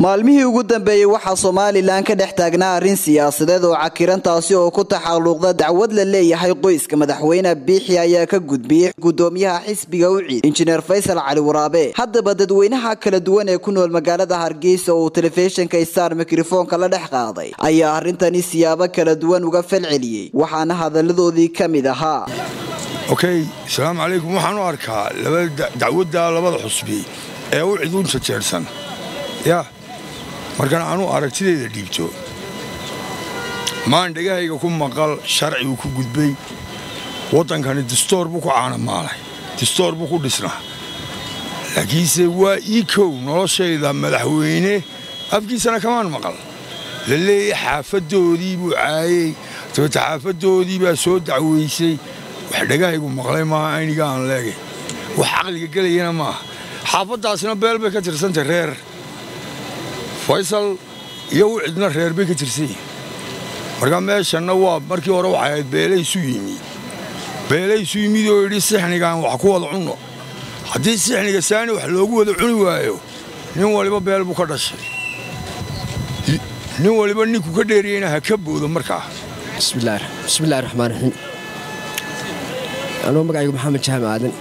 maalmihii ugu dambeeyey waxaa somalilan ka dhex taagnaa arrin siyaasadeed oo cakiran taasi oo ku taxalluuqda dacwad la leeyahay qoyska madaxweyne biixi ayaa ka gudbiyey gudoomiyaha xisbiga uciid injineer faysal cali waraabe haddaba dadweynaha kala duwan ee ku nool magaalada hargeysa oo uu telefishinka star mikrofoonka la dhex qaaday ayaa arrintani siyaabo kala duwan uga falceliyey waxaana hadalladoodii ka mid ahaa okay asalaamu calaykum waxaan u arkaa dacwadda labada xusbi ee u ciduun jajeersan ya markaan anuu aragtidayda dhiibto maan dhegahayga ku maqal sharciguu ku gudbay waddankani distoor buu ku caanamaalay distoor buu ku dhisnaa laakiinse waa ii kow noloshayda madaxweyne afkiisana kamaan maqal la leeyahy xaafaddoodii buu caayey dabeete xaafaddoodii baa soo dacwaysay wax dhegahaygu maqlay maaha ayniga aan leegay wax caqliga gelayana maaha xaafaddaasina beel bay ka tirsantay reer faysal iyo u cidna reer bay ka tirsan yihin marka meeshanna waa markii hore waxay ahayd beelaysu yimi beelaysu yimid oo yidhi sixnigaan wax ku wada cunno haddii sixniga saani wax loogu wada cuni waayo nin waliba beel buu ka dhashay nin waliba ninku ka dheeriyeyna ha ka boodo markaa bismillahi raxmaan raxiim anuu magacaygu maxamed jaam aadan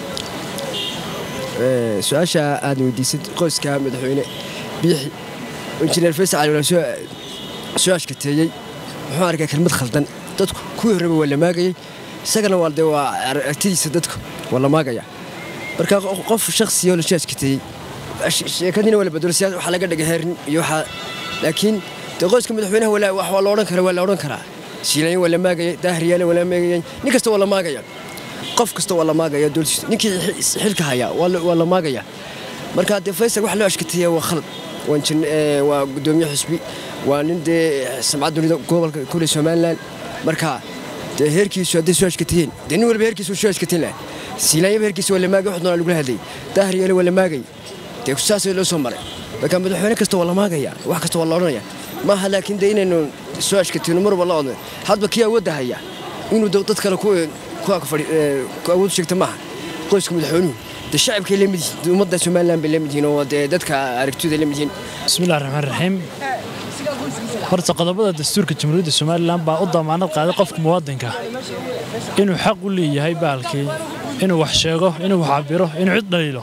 su-aasha aad weydiisad qoyska madaxweyne biixi injineer faysal cali walaa soo ashkateeyey muxuu arkay kelmad khaldan dadku kuwii horreba waa la maagayey isagana waa de waa aragtidiisa dadku waa la maagaya marka qof shakhsiyo la soo ashkateeyey sheekadiina waa la bedelo siyaas waxaa laga dhigay heerin iyo waxaa laakiin dee qoyska madaxweynaha wax waa la odhan karaa waa la odhan karaa shiilayn waa la maagayay daahriyaale waa la maagayay nin kasta waa la maagaya qof kasta waa la maagaya dooltiisa ninkii xilka hayaa waa la maagaya marka dee faysal wax loo ashkateeya waa khalad waa gudoomiye xusbi waa nin dee samcad dunida gobolka kule somalilan marka dee heerkiisu hadday soo ashkatiyeen dee nin walba heerkiisu soo ashkateen laha siilaanyaba heerkiisa waa la maagay wax doonaa lagula hadlayay daahriyeele waa la maagay dee saasay loo soo maray marka madaxweyne kasta waa la maagaya wax kasta waa la odhanaya maaha laakiin dee inaynu soo ashkatiyno mar walba la odno hadba kii awoodda haya inuu dad kale ku awood sheegta maaha qoyska madaxweynuhu de shacabkay lamid yihiin ummadda somalilan bay lamid yihiin oo dee dadka aragtiyooda lamid yihiin bismillahi raxmaan raxiim horta qodobada dastuurka jamhuuriyadda somalilan baa u damaanad qaaday qofka muwaadinka inuu xaq u leeyahay baalkii inuu wax sheego inuu wax cabiro inuu cid dhaliilo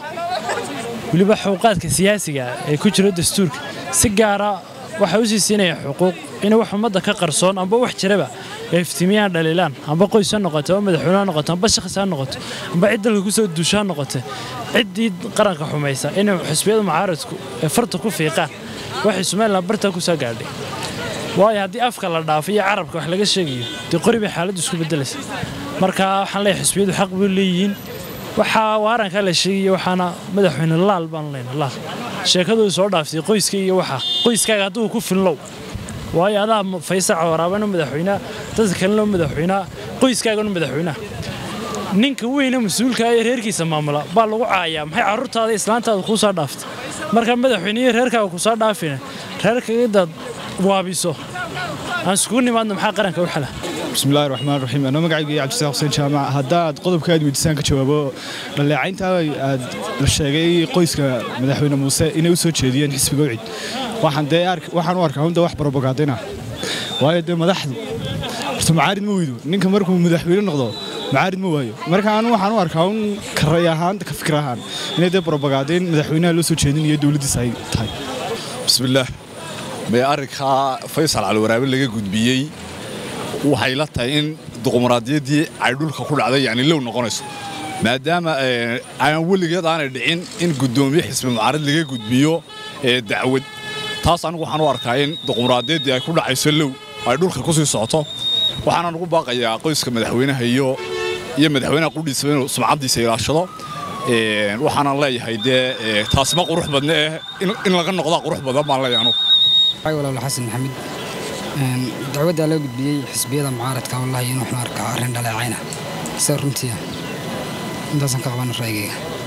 weliba xuquuqaadka siyaasiga ee ku jira dastuurka si gaara waxay u sii siinayaan xuquuq inay wax ummadda ka qarsoon amba wax jiraba ay iftiimiyaan dhaliilaan amba qoys ha noqoto amba madaxweyne ha noqoto amba shakhsi ha noqoto amba cid dalka kusoo duusho ha noqoto ciddii qaranka xumaysa inay xusbiyada mucaaradku ee farta ku fiiqaan waxay somalilan bartaa ku soo gaadhay waayo haddii afka la dhaafo iyo carabka wax laga sheegayo dee qori bay xaaladdu isku beddelaysa marka waxaan leeyahay xusbiyadu xaq bay leeyihiin waxaa waarankaa la sheegaya waxaana madaxweyne laal baan leenahay laal sheekaduu soo dhaaftay qoyska iyo waxa qoyskaaga hadduu ku fillow waayo adaa faysac waraabana madaxweynea dadka kalena madaxweynea qoyskaagana madaxweynaha ninka weyne mas-uulka ee reerkiisa maamula baa lagu caayaa maxay carruurtaada islaantaada kuu soo dhaaftay markaa madaxweyne iyo reerkaaga kusoo dhaafina reerkagadaad waabiso aan iskugu nimaadno maxaa qaranka u xala bismillahi raxmaan raxiim anoo magacaygu iyo cabdisaaq xuseen jaamac haddaad qodobka aad weydiisaan ka jawaabo dhaleecaynta aad la sheegay qoyska madaxweyne muuse inay u soo jeediyeen xisbiga ucid waxaan dee waxaan u arkaa hunda wax barobagaadina waayo dee madaxdu horta macaarid ma weydo ninka markuu madaxweyne noqdo macaarid ma waayo marka anu waxaan u arkaa un karay ahaan ka fikir ahaan inay dee barobagaadeen madaxweynaha loo soo jeedinayo dowladdiisa ay tahay bismillaah may arrinkaa faysal caliwaraabe laga gudbiyey waxay la tahay in duqumaraadiyaddii ay dhulka ku dhacday yani low noqonayso maadaama aan weligeed aanay dhicin in guddoomiye xisbi mucaarad laga gudbiyo dacwad taas anigu waxaan u arkaa in duqumaraadiyaddii ay ku dhacayso low ay dhulka ku sii socoto waxaana ugu baaqayaa qoyska madaxweynaha iyo iyo madaxweynaha qudhiisaba inuu sumcaddiisa ilaashado waxaanan leeyahay dee taasi ma qurux badne eh in laga noqdaa qurux badan baan leeyahay anugu walaal xasan maxamed dacwaddaa loo gudbiyey xisbiyada mucaaradka wallahi in waxaan arkaa arrin dhaleecayna sida runtiia intaasaan ka qabana ra'yigayga